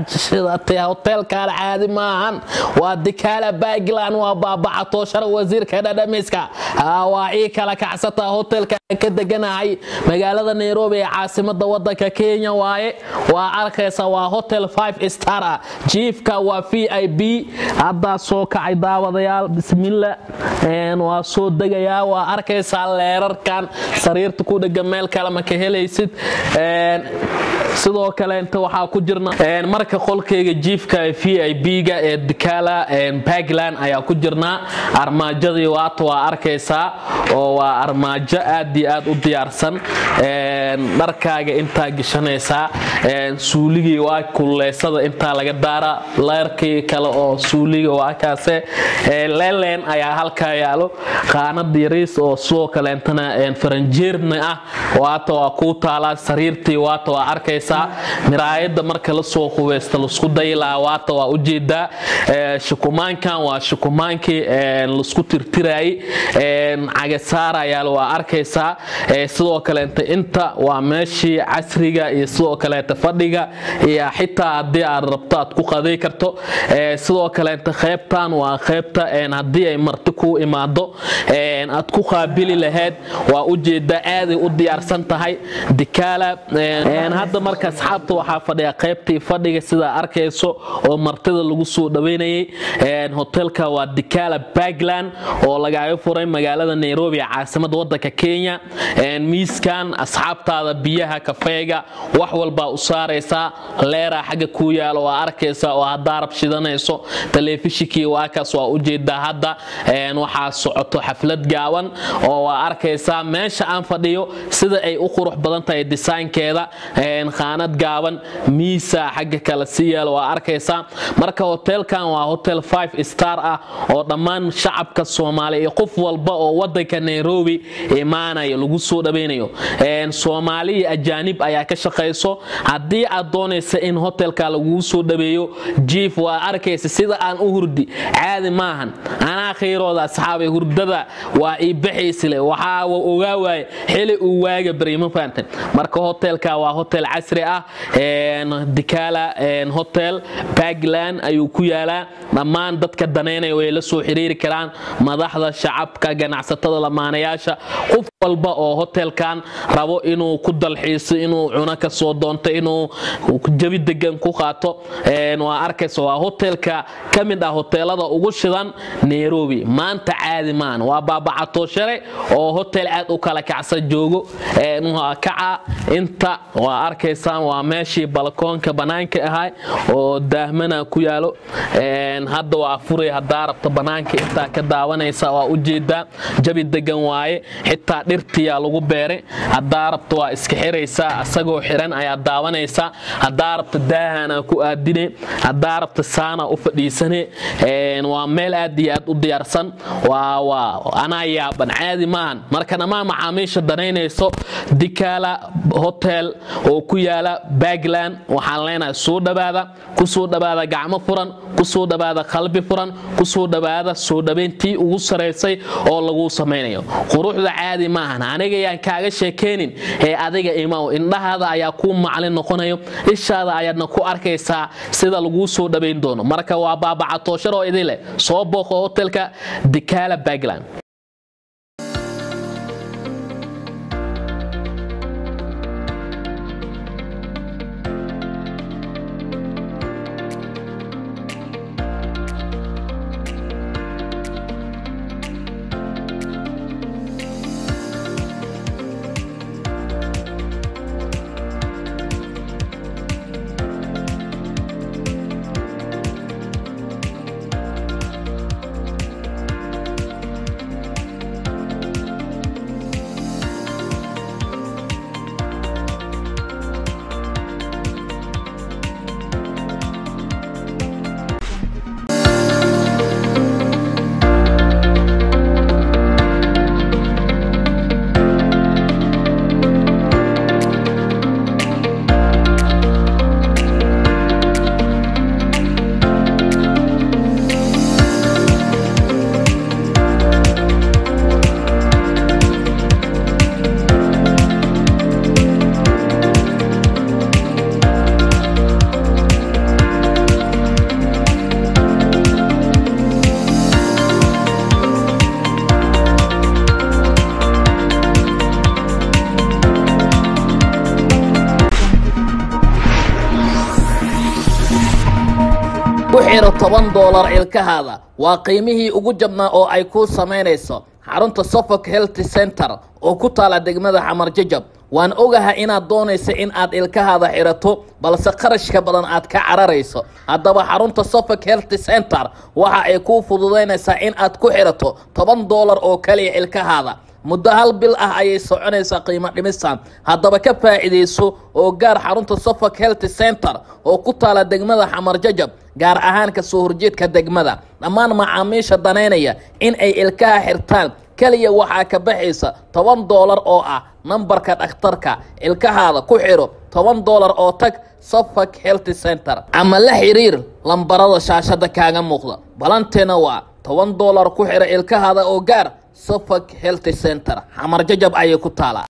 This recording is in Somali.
shidatay hoteelkan caadi maahan waa dikaala baagland waa baabacatooshara wasiirka dhadhamiska waa ii kala kacsataa hotelka ka deganahay magaalada nairobi ee caasimada wadanka kenya waaye waa arkaysa waa hotel five star ah jiifka waa v i b haddaa soo kacay daawadayaal bismilla waa soo degayaa waa arkaysaa leerarkan sariirta ku dhega meel kale ma ka helaysid sidoo kale inta waxaa ku jirna marka qolkayga jiifka v i b-ga ee dikala bagland ayaa ku jirnaa armaajadii waata waa arkaysaa oo waa armaajo aad iyo aad u diyaarsan dharkaaga intaa geshanaysaa suuligii waa kululeysada intaa laga daara leerkii kale oo suuliga waa kaase leleen ayaa halkaa yaalo qaanad yariis oo sidoo kaleentana faranjeerna ah waata waa kuu taalaa sariirtii waata waa arkaysaa miraayada marka lasoo qubeysta lasku daylaa waata waa ujeedaa shukumaankan waa shukumaankii lasku tirtiraayey cagasaarayaal waa arkaysaa sidoo kaleenta inta waa meeshii casriga iyo sidoo kaleeta fadhiga iyo xitaa haddii aad rabto aad ku qaday karto sidoo kaleenta qaybtan waa qaybta haddii ay marti kuu imaado aad ku qaabili lahayd waa ujeedaa aaday u diyaarsan tahay dikaala hadda marka asxaabta waxaa fadhiya qaybtii fadhiga sidaa arkayso oo martida lagu soo dhaweynayay hotelka waa dikaala bagland oo lagaaga furay magaalada nairobi ee caasimada wadanka kenya miiskan asxaabtaada biyaha kafeega wax walbaa u saaraysaa leeraa xagga kuu yaalo waa arkaysaa oo haddaa rab shidanayso telefishinkii waakaas waa ujeedaa hadda waxaa socoto xaflad gaaban oo waa arkaysaa meesha aan fadhiyo sida ay u qurux badan tahay disaynkeeda khaanad gaaban miisa xagga kale si yaalo waa arkaysaa marka hotelkan waa hotel five star ah oo dhammaan shacabka soomaaliya iyo qof walba oo wadanka nairobi imaanayo lagu soo dhaweynayo soomaali iyo ajaanib ayaa ka shaqayso haddii aad doonaysa in hotelka laguu soo dhaweeyo jiif waa arkaysa sida aan u hurdi caadi maahan anaa khayrooda asxaabay hurdada waa ii baxaysile waxaa ogaa waaye xili uu waaga baryma fahanteen marka hotelka waa hotel casri ah dikala hotel bagland ayuu ku yaalaa dhammaan dadka danaynaya way la soo xiriiri karaan madaxda shacabka ganacsatada lamaanayaasha qof walba oo hotelkan rabo inuu ku dalxiiso inuu cuno ka soo doonto inuu jabi degan ku qaato waa arkaysa waa hotelka ka mid ah hoteelada ugu shidan nairobi maanta caadi maan waa baabacatooshare oo hotel aad u kala kacsan joogo kaca inta waa arkaysaan waa meeshii balkoonka banaanka ahay oo daahmana ku yaalo hadda waa furay hadaa rabta banaanka intaa ka daawanaysa waa ujeedaa jabi degan waaye xitaa dhirtiyaa lagu beeray hadaa rabta waa iska xiraysaa isagoo xiran ayaa daawanaysaa hadaa rabta daahana ku aadine hadaa rabta saana u fadhiisane waa meel aad iyo aad u diyaarsan anaa yaaban caadi maahan marka dhammaan macaamiisha danaynayso dikala hotel oo ku yaala bagland waxaan leenahay soo dhawaada kusoo dhawaada gacmo furan kusoo dhawaada qalbi furan kusoo dhawaada soo dhabayntii ugu saraysay oo laguu samaynayo quruxda caadi maahan aniga yaan kaaga sheekaynin ee adiga imaw indhahaada ayaa kuu maclin noqonayo ishaada ayaadna ku arkaysaa sida laguu soo dhabayn doono marka waa baabacatooshar oo idin leh soo booqo hotelka dikala bagland xiro toban doolar ilkahaada waa qiimihii ugu jabnaa oo ay kuu samaynayso xarunta suffolk health center oo ku taala degmada xamar jajab waan ogahay inaad doonaysa in aad ilkahaada xirato balse qarashka badan aad ka cararayso haddaba xarunta suffolk health center waxa ay kuu fududaynaysaa in aad ku xirato toban doolar oo kaliya ilkahaada muddo hal bil ah ayay soconaysaa qiimo dhimistan haddaba ka faa'iidayso oo gaar xarunta suffolk health center oo ku taala degmada xamar jajab gaar ahaan ka soo horjeedka degmada dhammaan macaamiisha danaynaya in ay ilkaha xirtaan keliya waxaa ka baxaysa toban doolar oo ah nambarka dhakhtarka ilkahaada ku xidho toban doolar oo tag suffolk health center ama la xiriir lambarada shaashada kaaga muuqda balanteena waa toban doolar ku xidha ilkahaada oo gaar suffolk health center xamar jajab ayay ku taalaa